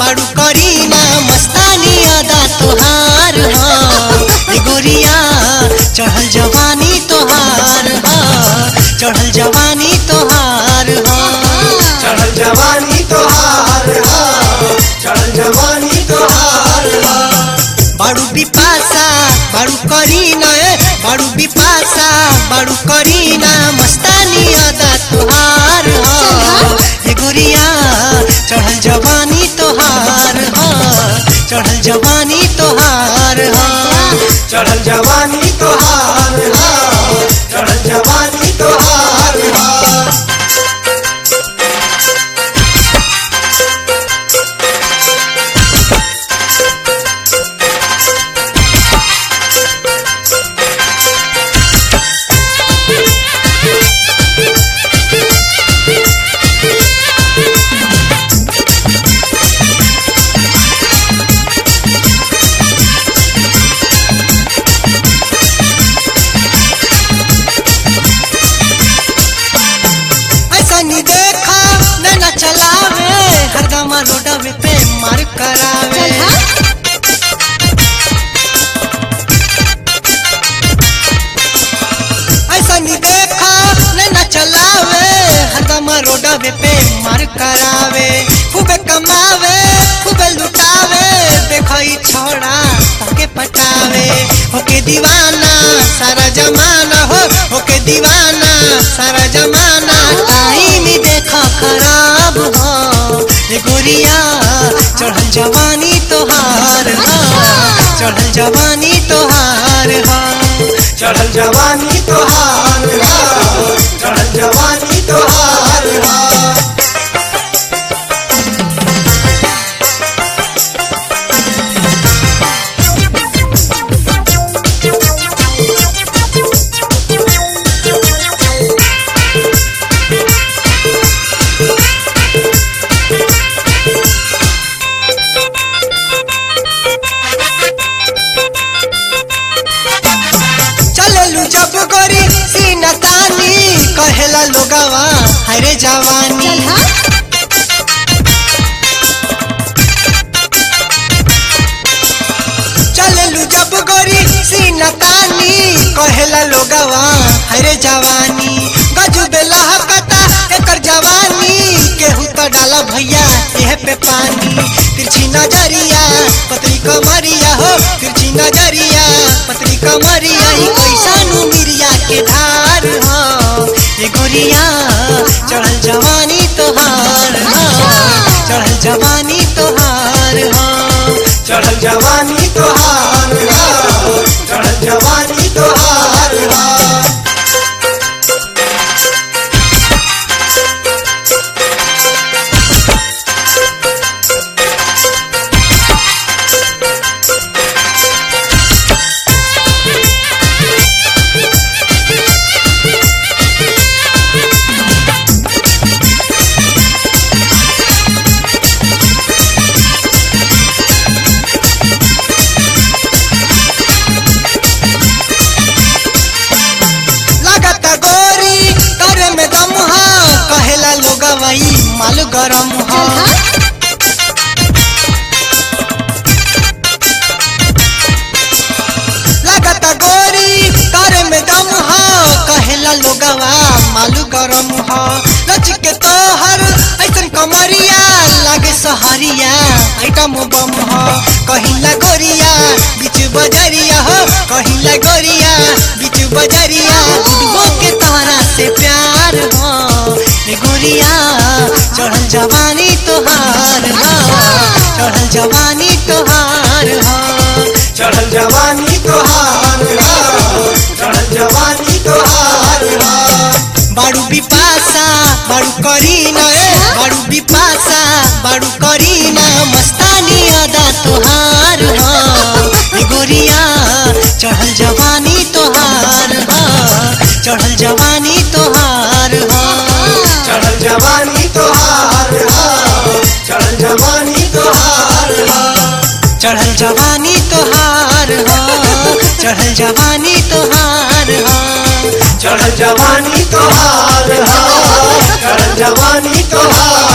बाड़ू करीना मस्तानी अदा तोहार हाँ ए गोरिया चढ़ल जवानी तोहार हाँ चढ़ल जवानी तोहार हाँ चढ़ल जवानी तोहार हा चढ़ल जवानी तोहार हा बाड़ू बिपासा बाड़ू करीना ए बाड़ू बिपासा बाड़ू करीना मस्तानी अदा तोहार हाँ ए गोरिया चढ़ल जवानी तोहार हाँ चढ़ल जवानी तोहार हाँ चढ़ल जवानी तोहार हा चढ़ल जवानी तोहार हा ऐसा नहीं देखा नैना चलावे हरदम रोडवे पे मार करावे ऐसा नहीं देखा नैना चलावे हरदम रोडवे पे मार करावे खूबे कमावे खूबे लुटावे देखो ई छोड़ा ताके पटावे होके दीवाना सारा जमाना हो होके दीवाना सारा जमाना टाइम देखो खराब हो ए गोरिया चढ़ल जवानी तोहार हो चढ़ल जवानी तोहार हो चढ़ल जवानी तोहार हा चढ़ल जवानी तोहार हा चललू जब गोरी सीना तानी कहेला लोगवा हरे जवानी चललू जब गोरी सीना तानी कहेला लोगवा हरे जवानी गजू बेला कता एकर जवानी केहू तो डाला भैया एह पे पानी तिरछी नजरिया पतली कमरिया हो तिरछी नजरिया पतली कमरिया ही कैसानु मिरिया के धार हो ए गोरिया चढ़ल जवानी तोहार हो चढ़ल जवानी तोहार हो चढ़ल जवानी तोहार हा चढ़ल जवानी तोहार हा लागत गोरी करे में दम हा कहेला लोग वही माल गरम हा लागत गोरी करे में दम हा कहेला लोगवा मालू गरम हा लच के तोहर ऐसन कमरिया लागे सहरिया आइटम बम हा कहिला गोरिया बीच बजरिया हो कहिला गोरिया बीच बजरिया डूबो के तारा से प्यार हो ए गोरिया चढ़ल जवानी तोहार हो चढ़ल जवानी तोहार हो चढ़ल जवानी तोहार हा चढ़ल जवानी तोहार हा बाड़ू बिपासा बाड़ू करीना ए बाड़ू बिपासा बाड़ू करीना मस्तानी अदा तोहार हो ए गोरिया चढ़ल जवानी तोहार हो चढ़ल जवानी तोहार हो चढ़ल जवानी तोहार हा चढ़ल जवानी तोहार हा चढ़ल जवानी तोहार हो चढ़ल जवानी तोहार हो चढ़ल जवानी तोहार हा चढ़ल जवानी तोहार